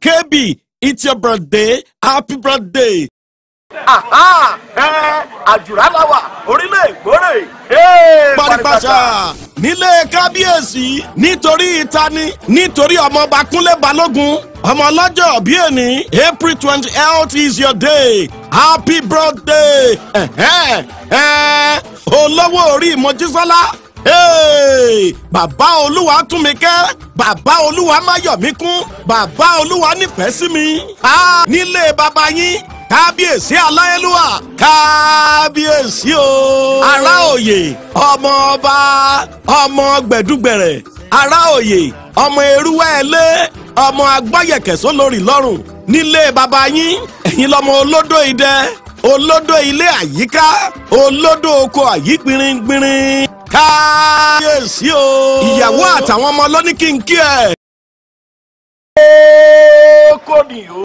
kb it's your birthday happy birthday. Àhá, ẹ, àjùrà láwà orílẹ̀ ìgbórè. paripasa nílé kábíyèsí nítorí ìtani nítorí ọmọọba kúnlé balógun ọmọ ọlọ́jọ́ bí ẹni april twenty eight is your day happy birthday ẹ̀hẹ́, ẹ̀, olówó orí mojísọ́lá Hey! bàbá olúwa tún mi kẹ́ bàbá olúwa máyọ̀míkún bàbá olúwa nífẹ̀ẹ́ sí mi Ah, nílé bàbá yín kábíyèsí aláyélúwà kábíyèsí o. ará òye ọmọ ọba ọmọ gbẹ̀dúgbẹ̀rẹ̀ ará òye ọmọ erúwẹ́ ẹlé ọmọ agbáyẹ̀kẹ̀sọ́ lórí lọ́rùn nílé bàbá yín ẹ̀yin lọ́mọ olódò idẹ olódò ilé àyíká olódò oko àyígbìnrin-gbìnrin kábíyèsí o. ìyàwó àtàwọn ọmọ ló ní kí n kí ẹ. kò ní o.